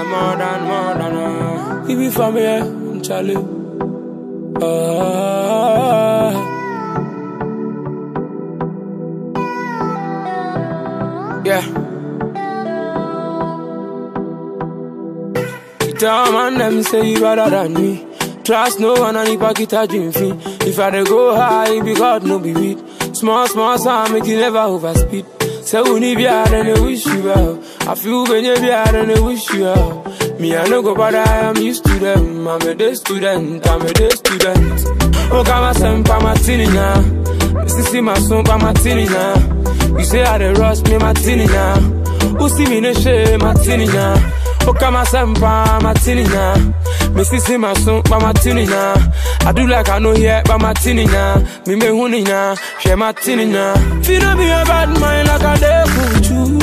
more than, more than, uh. If you from here, Charlie. Uh, yeah. Tell man them say you better than me. Trust no one and if I get a dream fee. If I dey go high, be God no be weed. Small, small sound make you never overspeed. Say we need be hard and they wish you well. I feel when you be hard and they wish you well. Me I no go bother, I'm used to them. I'm a day student, I'm a day student. Oh, got my son, pa my tinny now. Sissy my son, pa my tinny now. You say I dey rush me, my tinny now. Who see me no shame, my tinny now. Oka my sempa, my tinny na. Me sisi my son, but my tinny na. I do like I know here, but my tinny na. Me me huni na, share my tinny na. Feel no be a bad mind like I dey kuchu.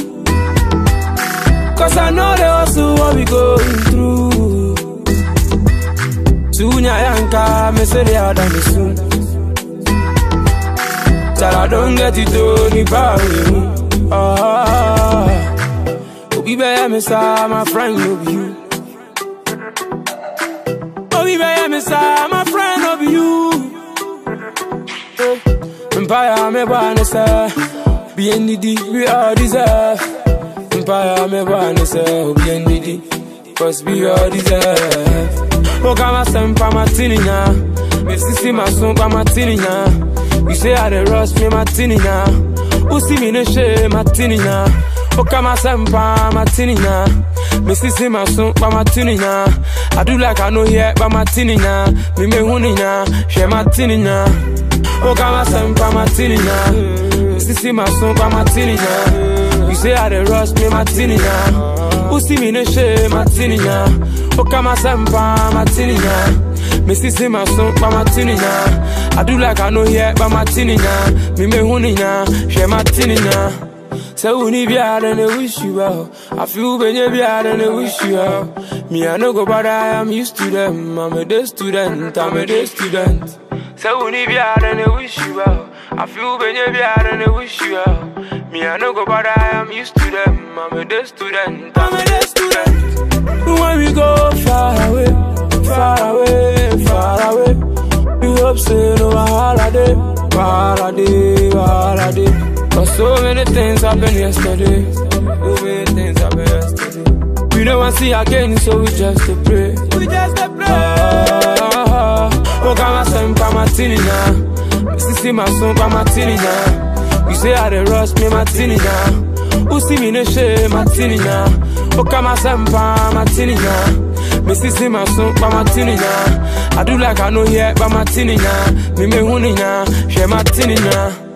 Cause I know they also what we going through. Tunya yanka, me say they are done me soon. Till I don't get it done, ni bawe. Ah. Obi be me sa my friend no be you. Obi be me sa my friend no be you. Empire me wanna say, be in the deep we all deserve. Empire me wanna say, be in the deep, cause we all deserve. Oh, got my son pa my tinny now. Me sissy my son pa my tinny now. You say I dey rush me my tinny now. Who see me no shame my tinny now. Oka my sempa, my tinny na. Me sissy my son, but my tinny na. I do like I know here, but my tinny na. Me me huni na, share my tinny na. Oka my sempa, my tinny na. Me sissy my son, but my tinny na. You say I dey rush me, my tinny na. Who see me no shame, my tinny na. Oka my sempa, my tinny na. Me sissy my son, but my tinny na. I do like I know here, but my tinny na. Me me huni na, share my tinny na. Say we need be hard and they wish you well. I feel when you be hard and they wish you well. Me I no go bother, I'm used to them. I'm a day student, I'm a day student. Say we need be hard and they wish you well. I feel when you be hard and they wish you well. Me I no go bother, I'm used to them. I'm a day student, I'm a day student. When we go far away, far away, far away. We hope say no holiday, holiday, holiday. Cause so many things happened yesterday. So many things happened yesterday. We don't want to see again, so we just to pray. We just to pray. Ah, oh, got my son, pa my tinny now. Sissy, my son, pa my tinny now. You say I dey rush me, my tinny now. Who see me no shame, my tinny now. Oh, got my son, pa my tinny now. Me sissy, my son, pa my tinny now. I do like I know here, but my tinny now. Me me huni now, share my tinny now.